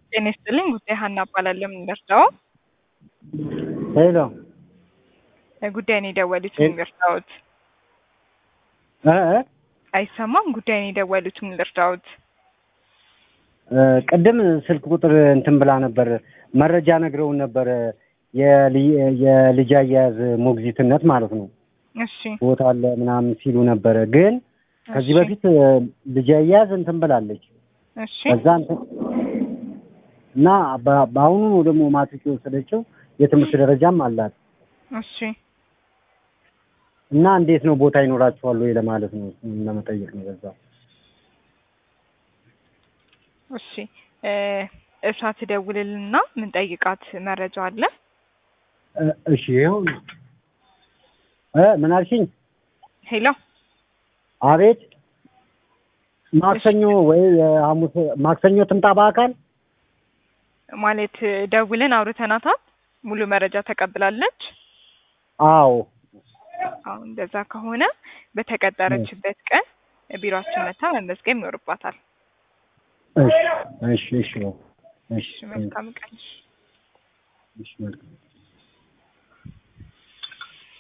ጤና ይስጥልኝ ጉዳይ ሀና እባላለሁ። የምንደርሰው ሄሎ ጉዳይን የደወሉት የምንደርሰውት እ እ አይሰማም። ጉዳይን የደወሉት የምንደርሰውት እ ቅድም ስልክ ቁጥር እንትን ብላ ነበር መረጃ ነግረውን ነበር የልይ- የልጅ አያያዝ ሞግዚትነት ማለት ነው እሺ ቦታ አለ ምናምን ሲሉ ነበረ። ግን ከዚህ እሺ፣ በፊት እ ልጅ አያያዝ እንትን ብላለች እሺ ከዛ እንትን እና በ- በአሁኑ ነው ደግሞ ማትሪክ የወሰደችው የትምህርት ደረጃም አላት እሺ እና እንዴት ነው ቦታ ይኖራችኋል ወይ ለማለት ነው እሱን ለመጠየቅ ነው በዛ እሺ እ እሷ ትደውልልና ምንጠይቃት መረጃ አለ። እ እሺ ይኸው እ ምን አልሽኝ? ሄሎ አቤት ማክሰኞ ወይ ሐሙስ ማክሰኞ ትምጣ በአካል ማለት ደውልን አውርተናታል። ሙሉ መረጃ ተቀብላለች። አዎ አሁን እንደዛ ከሆነ በተቀጠረችበት ቀን ቢሮአችን መታ መመዝገብ ይኖርባታል። እሺ እሺ እሺ እሺ እሺ መልካም ቀን። እሺ መልካም